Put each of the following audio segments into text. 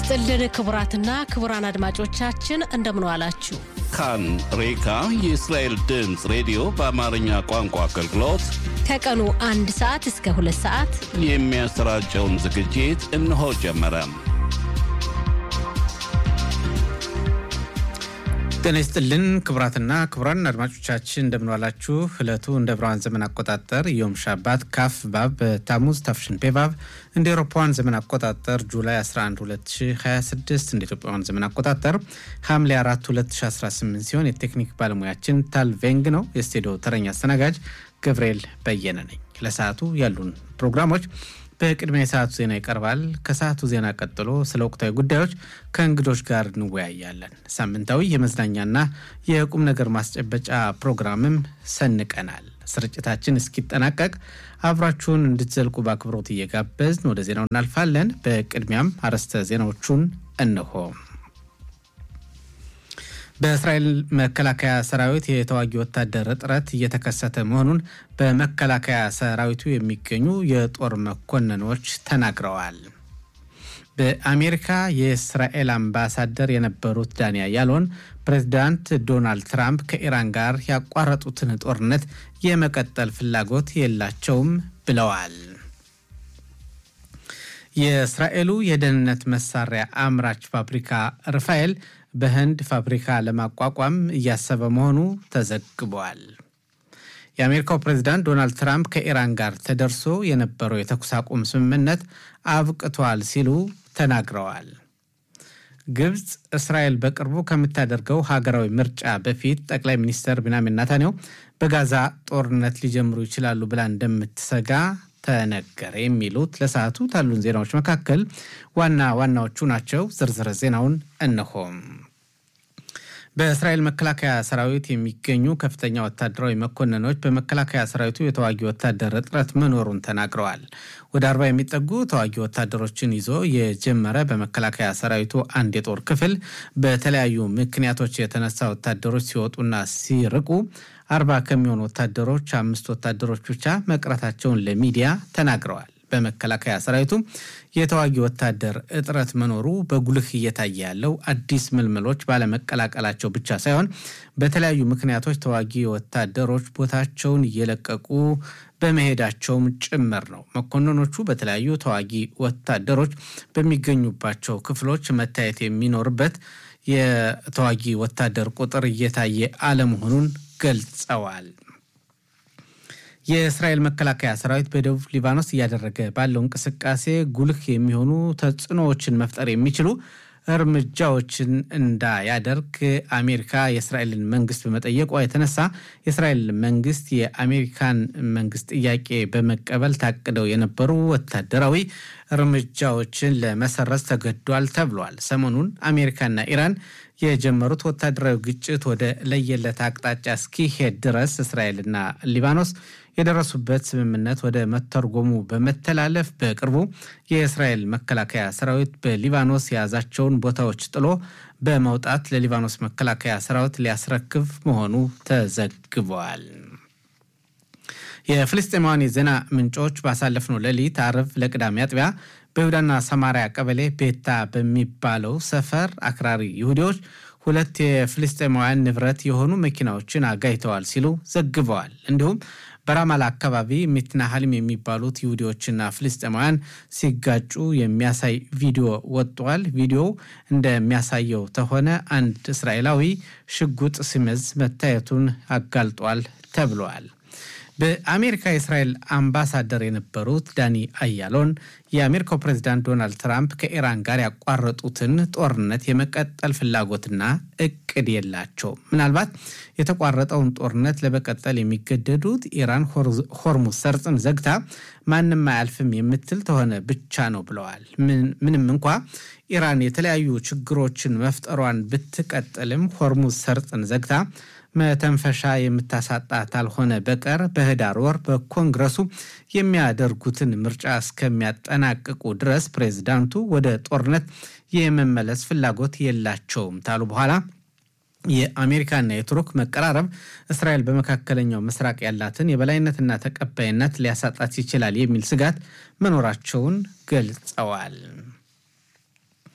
ይስጥልን ክቡራትና ክቡራን አድማጮቻችን እንደምን ዋላችሁ። ካን ሬካ የእስራኤል ድምፅ ሬዲዮ በአማርኛ ቋንቋ አገልግሎት ከቀኑ አንድ ሰዓት እስከ ሁለት ሰዓት የሚያሰራጨውን ዝግጅት እነሆ ጀመረ። ጤና ይስጥልን ክቡራትና ክቡራን አድማጮቻችን እንደምንዋላችሁ። ዕለቱ እንደ ብርሃን ዘመን አቆጣጠር ዮም ሻባት ካፍ ባብ ታሙዝ ታፍሽን ፔቫብ እንደ ኤሮፓውያን ዘመን አቆጣጠር ጁላይ 11 2026 እንደ ኢትዮጵያውያን ዘመን አቆጣጠር ሐምሌ 4 2018 ሲሆን የቴክኒክ ባለሙያችን ታል ቬንግ ነው። የስቱዲዮ ተረኛ አስተናጋጅ ገብርኤል በየነ ነኝ። ለሰዓቱ ያሉን ፕሮግራሞች በቅድሚያ የሰዓቱ ዜና ይቀርባል። ከሰዓቱ ዜና ቀጥሎ ስለ ወቅታዊ ጉዳዮች ከእንግዶች ጋር እንወያያለን። ሳምንታዊ የመዝናኛና የቁም ነገር ማስጨበጫ ፕሮግራምም ሰንቀናል። ስርጭታችን እስኪጠናቀቅ አብራችሁን እንድትዘልቁ በአክብሮት እየጋበዝን ወደ ዜናው እናልፋለን። በቅድሚያም አርዕስተ ዜናዎቹን እንሆ። በእስራኤል መከላከያ ሰራዊት የተዋጊ ወታደር እጥረት እየተከሰተ መሆኑን በመከላከያ ሰራዊቱ የሚገኙ የጦር መኮንኖች ተናግረዋል። በአሜሪካ የእስራኤል አምባሳደር የነበሩት ዳንያ ያሎን ፕሬዚዳንት ዶናልድ ትራምፕ ከኢራን ጋር ያቋረጡትን ጦርነት የመቀጠል ፍላጎት የላቸውም ብለዋል። የእስራኤሉ የደህንነት መሳሪያ አምራች ፋብሪካ ርፋኤል በህንድ ፋብሪካ ለማቋቋም እያሰበ መሆኑ ተዘግቧል። የአሜሪካው ፕሬዚዳንት ዶናልድ ትራምፕ ከኢራን ጋር ተደርሶ የነበረው የተኩስ አቁም ስምምነት አብቅቷል ሲሉ ተናግረዋል። ግብፅ እስራኤል በቅርቡ ከምታደርገው ሀገራዊ ምርጫ በፊት ጠቅላይ ሚኒስትር ቢንያሚን ኔታንያሁ በጋዛ ጦርነት ሊጀምሩ ይችላሉ ብላ እንደምትሰጋ ተነገረ። የሚሉት ለሰዓቱ ካሉን ዜናዎች መካከል ዋና ዋናዎቹ ናቸው። ዝርዝር ዜናውን እነሆም። በእስራኤል መከላከያ ሰራዊት የሚገኙ ከፍተኛ ወታደራዊ መኮንኖች በመከላከያ ሰራዊቱ የተዋጊ ወታደር እጥረት መኖሩን ተናግረዋል። ወደ አርባ የሚጠጉ ተዋጊ ወታደሮችን ይዞ የጀመረ በመከላከያ ሰራዊቱ አንድ የጦር ክፍል በተለያዩ ምክንያቶች የተነሳ ወታደሮች ሲወጡና ሲርቁ አርባ ከሚሆኑ ወታደሮች አምስት ወታደሮች ብቻ መቅረታቸውን ለሚዲያ ተናግረዋል። በመከላከያ ሰራዊቱ የተዋጊ ወታደር እጥረት መኖሩ በጉልህ እየታየ ያለው አዲስ ምልምሎች ባለመቀላቀላቸው ብቻ ሳይሆን በተለያዩ ምክንያቶች ተዋጊ ወታደሮች ቦታቸውን እየለቀቁ በመሄዳቸውም ጭምር ነው። መኮንኖቹ በተለያዩ ተዋጊ ወታደሮች በሚገኙባቸው ክፍሎች መታየት የሚኖርበት የተዋጊ ወታደር ቁጥር እየታየ አለመሆኑን ገልጸዋል። የእስራኤል መከላከያ ሰራዊት በደቡብ ሊባኖስ እያደረገ ባለው እንቅስቃሴ ጉልህ የሚሆኑ ተጽዕኖዎችን መፍጠር የሚችሉ እርምጃዎችን እንዳያደርግ አሜሪካ የእስራኤልን መንግስት በመጠየቋ የተነሳ የእስራኤል መንግስት የአሜሪካን መንግስት ጥያቄ በመቀበል ታቅደው የነበሩ ወታደራዊ እርምጃዎችን ለመሰረዝ ተገዷል ተብሏል። ሰሞኑን አሜሪካና ኢራን የጀመሩት ወታደራዊ ግጭት ወደ ለየለት አቅጣጫ እስኪሄድ ድረስ እስራኤልና ሊባኖስ የደረሱበት ስምምነት ወደ መተርጎሙ በመተላለፍ በቅርቡ የእስራኤል መከላከያ ሰራዊት በሊባኖስ የያዛቸውን ቦታዎች ጥሎ በመውጣት ለሊባኖስ መከላከያ ሰራዊት ሊያስረክብ መሆኑ ተዘግቧል። የፍልስጤማውያን የዜና ምንጮች ባሳለፍነው ሌሊት አርብ ለቅዳሜ አጥቢያ በይሁዳና ሰማሪያ ቀበሌ ቤታ በሚባለው ሰፈር አክራሪ ይሁዲዎች ሁለት የፍልስጤማውያን ንብረት የሆኑ መኪናዎችን አጋይተዋል ሲሉ ዘግበዋል። እንዲሁም በራማላ አካባቢ ሚትናሃልም የሚባሉት ይሁዲዎችና ፍልስጤማውያን ሲጋጩ የሚያሳይ ቪዲዮ ወጥቷል። ቪዲዮው እንደሚያሳየው ተሆነ አንድ እስራኤላዊ ሽጉጥ ሲመዝ መታየቱን አጋልጧል ተብሏል። በአሜሪካ የእስራኤል አምባሳደር የነበሩት ዳኒ አያሎን የአሜሪካው ፕሬዚዳንት ዶናልድ ትራምፕ ከኢራን ጋር ያቋረጡትን ጦርነት የመቀጠል ፍላጎትና እቅድ የላቸውም። ምናልባት የተቋረጠውን ጦርነት ለመቀጠል የሚገደዱት ኢራን ሆርሙዝ ሰርጥን ዘግታ ማንም አያልፍም የምትል ተሆነ ብቻ ነው ብለዋል። ምንም እንኳ ኢራን የተለያዩ ችግሮችን መፍጠሯን ብትቀጥልም ሆርሙዝ ሰርጥን ዘግታ መተንፈሻ የምታሳጣ ካልሆነ በቀር በህዳር ወር በኮንግረሱ የሚያደርጉትን ምርጫ እስከሚያጠናቅቁ ድረስ ፕሬዚዳንቱ ወደ ጦርነት የመመለስ ፍላጎት የላቸውም ታሉ በኋላ የአሜሪካና የቱርክ መቀራረብ እስራኤል በመካከለኛው ምስራቅ ያላትን የበላይነትና ተቀባይነት ሊያሳጣት ይችላል የሚል ስጋት መኖራቸውን ገልጸዋል።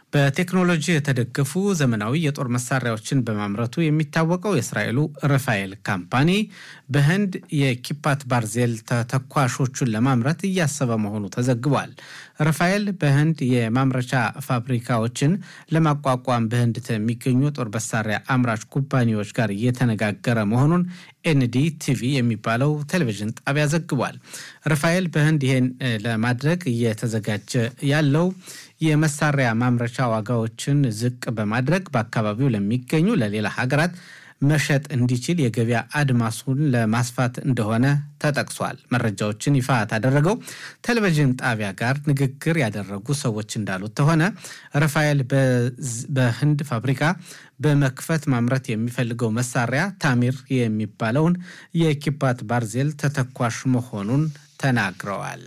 በቴክኖሎጂ የተደገፉ ዘመናዊ የጦር መሳሪያዎችን በማምረቱ የሚታወቀው የእስራኤሉ ራፋኤል ካምፓኒ በህንድ የኪፓት ባርዜል ተተኳሾቹን ለማምረት እያሰበ መሆኑ ተዘግቧል። ራፋኤል በህንድ የማምረቻ ፋብሪካዎችን ለማቋቋም በህንድ የሚገኙ የጦር መሳሪያ አምራች ኩባንያዎች ጋር እየተነጋገረ መሆኑን ኤንዲ ቲቪ የሚባለው ቴሌቪዥን ጣቢያ ዘግቧል። ራፋኤል በህንድ ይሄን ለማድረግ እየተዘጋጀ ያለው የመሳሪያ ማምረቻ ዋጋዎችን ዝቅ በማድረግ በአካባቢው ለሚገኙ ለሌላ ሀገራት መሸጥ እንዲችል የገበያ አድማሱን ለማስፋት እንደሆነ ተጠቅሷል። መረጃዎችን ይፋ ካደረገው ቴሌቪዥን ጣቢያ ጋር ንግግር ያደረጉ ሰዎች እንዳሉት ከሆነ ራፋኤል በህንድ ፋብሪካ በመክፈት ማምረት የሚፈልገው መሳሪያ ታሚር የሚባለውን የኪፓት ባርዜል ተተኳሽ መሆኑን ተናግረዋል።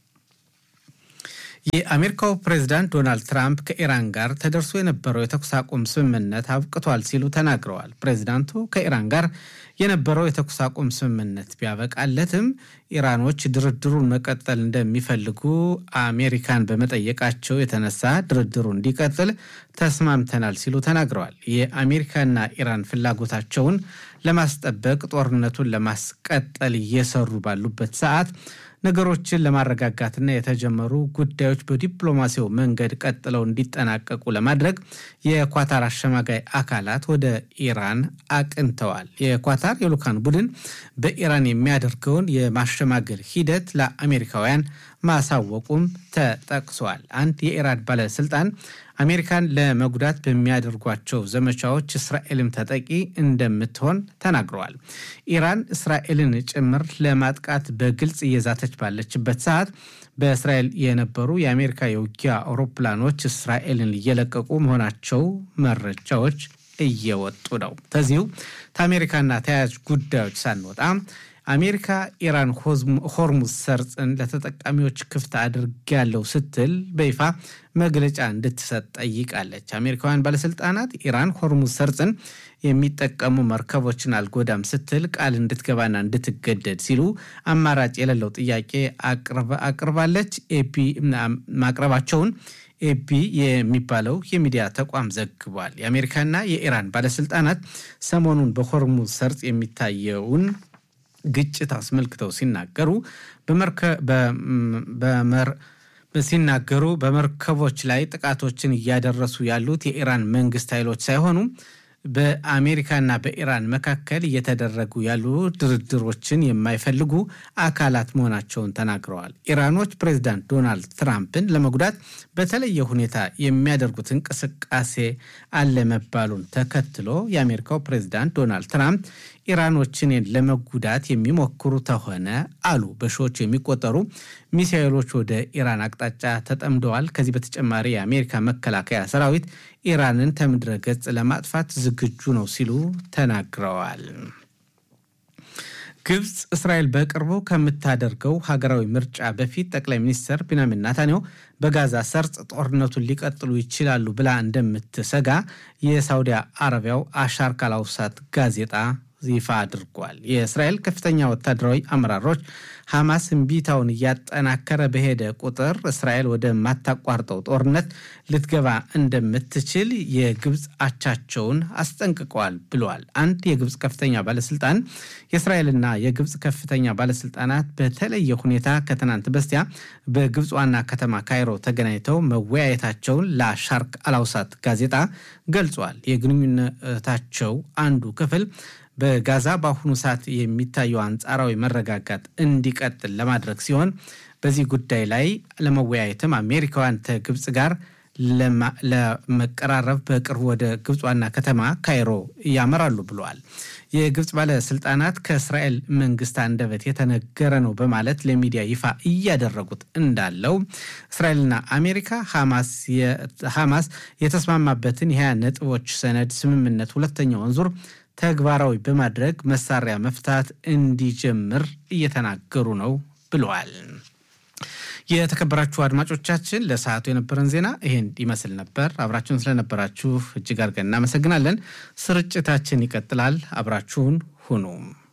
የአሜሪካው ፕሬዚዳንት ዶናልድ ትራምፕ ከኢራን ጋር ተደርሶ የነበረው የተኩስ አቁም ስምምነት አብቅቷል ሲሉ ተናግረዋል። ፕሬዚዳንቱ ከኢራን ጋር የነበረው የተኩስ አቁም ስምምነት ቢያበቃለትም ኢራኖች ድርድሩን መቀጠል እንደሚፈልጉ አሜሪካን በመጠየቃቸው የተነሳ ድርድሩ እንዲቀጥል ተስማምተናል ሲሉ ተናግረዋል። የአሜሪካና ኢራን ፍላጎታቸውን ለማስጠበቅ ጦርነቱን ለማስቀጠል እየሰሩ ባሉበት ሰዓት ነገሮችን ለማረጋጋትና የተጀመሩ ጉዳዮች በዲፕሎማሲው መንገድ ቀጥለው እንዲጠናቀቁ ለማድረግ የኳታር አሸማጋይ አካላት ወደ ኢራን አቅንተዋል። የኳታር የልኡካን ቡድን በኢራን የሚያደርገውን የማሸማገል ሂደት ለአሜሪካውያን ማሳወቁም ተጠቅሷል። አንድ የኢራን ባለስልጣን አሜሪካን ለመጉዳት በሚያደርጓቸው ዘመቻዎች እስራኤልም ተጠቂ እንደምትሆን ተናግረዋል። ኢራን እስራኤልን ጭምር ለማጥቃት በግልጽ እየዛተች ባለችበት ሰዓት በእስራኤል የነበሩ የአሜሪካ የውጊያ አውሮፕላኖች እስራኤልን እየለቀቁ መሆናቸው መረጃዎች እየወጡ ነው። ከዚሁ ከአሜሪካና ተያያዥ ጉዳዮች ሳንወጣ አሜሪካ ኢራን ሆርሙዝ ሰርጥን ለተጠቃሚዎች ክፍት አድርጌያለሁ ስትል በይፋ መግለጫ እንድትሰጥ ጠይቃለች። አሜሪካውያን ባለስልጣናት ኢራን ሆርሙዝ ሰርጥን የሚጠቀሙ መርከቦችን አልጎዳም ስትል ቃል እንድትገባና እንድትገደድ ሲሉ አማራጭ የሌለው ጥያቄ አቅርባለች። ኤፒ ማቅረባቸውን ኤፒ የሚባለው የሚዲያ ተቋም ዘግቧል። የአሜሪካና የኢራን ባለስልጣናት ሰሞኑን በሆርሙዝ ሰርጥ የሚታየውን ግጭት አስመልክተው ሲናገሩ ሲናገሩ በመርከቦች ላይ ጥቃቶችን እያደረሱ ያሉት የኢራን መንግስት ኃይሎች ሳይሆኑ በአሜሪካና በኢራን መካከል እየተደረጉ ያሉ ድርድሮችን የማይፈልጉ አካላት መሆናቸውን ተናግረዋል። ኢራኖች ፕሬዚዳንት ዶናልድ ትራምፕን ለመጉዳት በተለየ ሁኔታ የሚያደርጉት እንቅስቃሴ አለ መባሉን ተከትሎ የአሜሪካው ፕሬዚዳንት ዶናልድ ትራምፕ ኢራኖችን ለመጉዳት የሚሞክሩ ተሆነ አሉ በሺዎች የሚቆጠሩ ሚሳኤሎች ወደ ኢራን አቅጣጫ ተጠምደዋል። ከዚህ በተጨማሪ የአሜሪካ መከላከያ ሰራዊት ኢራንን ከምድረ ገጽ ለማጥፋት ዝግጁ ነው ሲሉ ተናግረዋል። ግብፅ እስራኤል በቅርቡ ከምታደርገው ሀገራዊ ምርጫ በፊት ጠቅላይ ሚኒስትር ቢንያሚን ናታንያሁ በጋዛ ሰርጥ ጦርነቱን ሊቀጥሉ ይችላሉ ብላ እንደምትሰጋ የሳውዲ አረቢያው አሻር ካላውሳት ጋዜጣ ይፋ አድርጓል። የእስራኤል ከፍተኛ ወታደራዊ አመራሮች ሐማስ እምቢታውን እያጠናከረ በሄደ ቁጥር እስራኤል ወደማታቋርጠው ጦርነት ልትገባ እንደምትችል የግብፅ አቻቸውን አስጠንቅቀዋል ብለዋል። አንድ የግብፅ ከፍተኛ ባለስልጣን የእስራኤልና የግብፅ ከፍተኛ ባለስልጣናት በተለየ ሁኔታ ከትናንት በስቲያ በግብፅ ዋና ከተማ ካይሮ ተገናኝተው መወያየታቸውን ለሻርክ አላውሳት ጋዜጣ ገልጿል። የግንኙነታቸው አንዱ ክፍል በጋዛ በአሁኑ ሰዓት የሚታየው አንጻራዊ መረጋጋት እንዲቀጥል ለማድረግ ሲሆን በዚህ ጉዳይ ላይ ለመወያየትም አሜሪካውያን ከግብፅ ጋር ለመቀራረብ በቅርቡ ወደ ግብፅ ዋና ከተማ ካይሮ ያመራሉ ብለዋል። የግብፅ ባለስልጣናት ከእስራኤል መንግስት አንደበት የተነገረ ነው በማለት ለሚዲያ ይፋ እያደረጉት እንዳለው እስራኤልና አሜሪካ ሐማስ የተስማማበትን የሀያ ነጥቦች ሰነድ ስምምነት ሁለተኛውን ዙር ተግባራዊ በማድረግ መሳሪያ መፍታት እንዲጀምር እየተናገሩ ነው ብለዋል። የተከበራችሁ አድማጮቻችን ለሰዓቱ የነበረን ዜና ይህን ይመስል ነበር። አብራችሁን ስለነበራችሁ እጅግ አድርገን እናመሰግናለን። ስርጭታችን ይቀጥላል። አብራችሁን ሁኑ።